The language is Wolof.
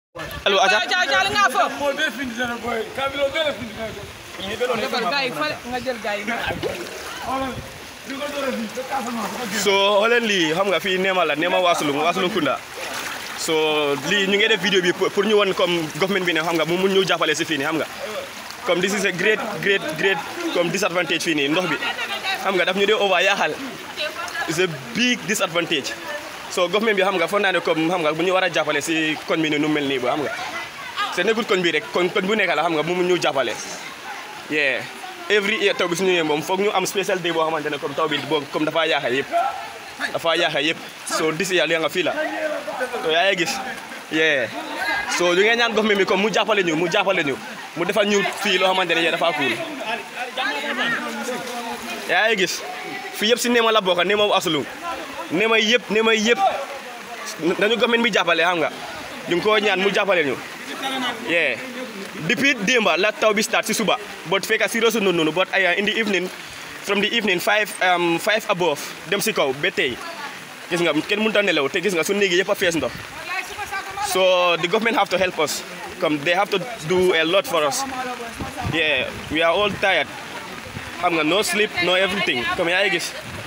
allo aja Jaa jaa nga fo. mo be findi dana boy kabilo be la findi dana Defal gars yi fale nga jël gars yi. wala di ko dore fi te ka sama ko so xooleen lii xam nga fii Nema la Nema Wasulung Wasulung Kunda so lii ñu ngi def vidéo bi pour pour ñu won comme government bi ne xam nga mu mun ñu jàppale si fii nii xam nga comme this is a great great great comme disadvantage fii nii ndox bi xam nga daf ñu dee over yaaxal it's a big disadvantage so government bi xam nga foog naa ne comme xam nga bu ñu war a jàppale si koñ bi ni nu mel nii ba xam nga c'est nekkul koñ bi rek koñ koñ bu nekk la xam nga mu mun ñu jàppale yeah every year taw bi su ñëwee moom foog ñu am special day boo xamante ne comme taw bi boo comme dafa yaaxa yëpp dafa yaaxa yëpp so this year li nga fii la so yaa ngi gis yeah so ñu ngeen ñaan government bi comme mu jàppale ñu mu jàppale ñu mu defal ñu fii loo xamante ne dafa cool yaa ngi gis fii yëpp si Nema la bokk Nema Wasulung Nema yëpp Nema yëpp nañu government bi jàppale xam nga ñu ngi ko ñaan mu jàppale ñu yeah depuis démba la taw bi start si suba but fekk si rosu noonu noonu but ay in the evening from the evening five um, five above dem si kaw ba tey gis nga kenn mënut a nelaw te gis nga su néegi yëpp a fees ndox so the government have to help us comme they have to do a lot for us yeah we are all tired xam nga no sleep no everything comme yaa ngi gis